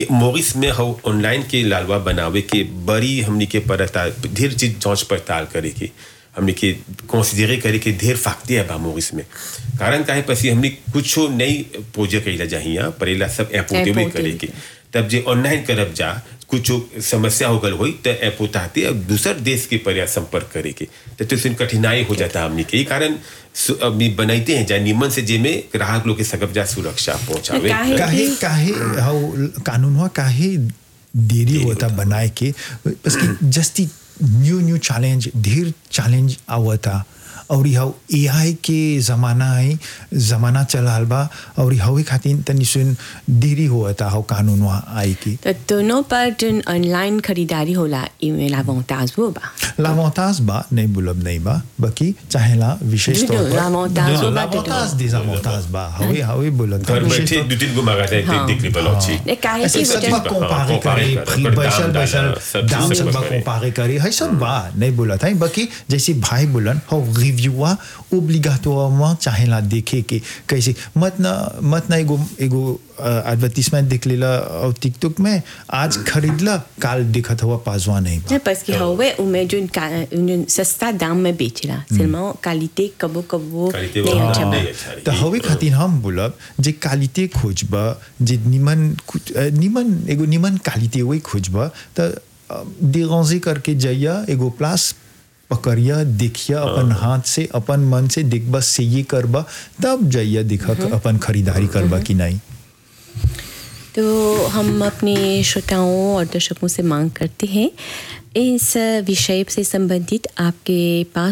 मोरिस में हम ऑनलाइन के लालवा बनावे के बड़ी हमनी के परता ढेर चीज जांच पड़ताल करे के हमनी के कंसिडरे करे के ढेर फाकते है बा मोरिस में कारण काहे पसी हमनी कुछो नई प्रोजेक्ट कइला चाहिए परेला सब एपोटे भी Apporter करे के। के तब जे ऑनलाइन करब जा कुछ समस्या हो गल होई त एपोताते अब दूसर देश के पर्या संपर्क करे के तो तो इसमें कठिनाई हो जाता हमनी के ई कारण सु- अभी बनाइते हैं जा निमन से जेमे ग्राहक लोग के सकब जा सुरक्षा पहुंचावे काहे- काहे काहे हाउ कानूनवा काहे देरी होता बनाए के बस कि जस्ती न्यू न्यू चैलेंज ढेर चैलेंज आवता और हाउ एआई के जमाना है जमाना चलाल बा और हवे खातिर तनी सुन देरी होता हाउ कानूनवा आई की तो दोनों पर जन ऑनलाइन खरीदारी होला इमे l'avantage वो बा l'avantage बा नहीं बोलब नहीं बा बाकी चाहेला विशेष दुनो, तौर पर l'avantage दुनो, बा, l'avantage दुनो। des avantages बा हवे हवे बोलब घर विशेष बैठे तौर- दो तीन गो मगाता हाँ। देख ली बलौची ने काहे ऐसे की सब वजह बा कंपारे करे फ्री बैसल बैसल दाम सब बा कंपारे करे है सब बा नहीं बोला था बाकी जैसे भाई बोलन हो रिव्यूआ ओब्लिगाटोरement चाहेला देखे के कैसे मत ना मत ना एगो एगो एडवर्टाइजमेंट देख लेला और टिकटॉक में आज खरीदला काल देखत हुआ पाजवा नहीं बा है parce que हवे उमे जो जो सस्ता दाम में बेचला seulement qualité कबो कबो Qualité नहीं वो अच्छा बा नहीं अच्छा तो हवे खातिर हम बोलब जे क्वालिटी खोजबा जे निमन कुछ- अ, निमन एगो निमन क्वालिटी वही खोजबा तो डिरांजे करके जाइया एगो प्लास पकड़िया देखिया अपन हाथ से अपन मन से देखबा से ये करबा तब जाइया देखा अपन खरीदारी करबा कि नहीं तो हम अपने श्रोताओं और दर्शकों से मांग करते हैं इस विषय से संबंधित आपके पास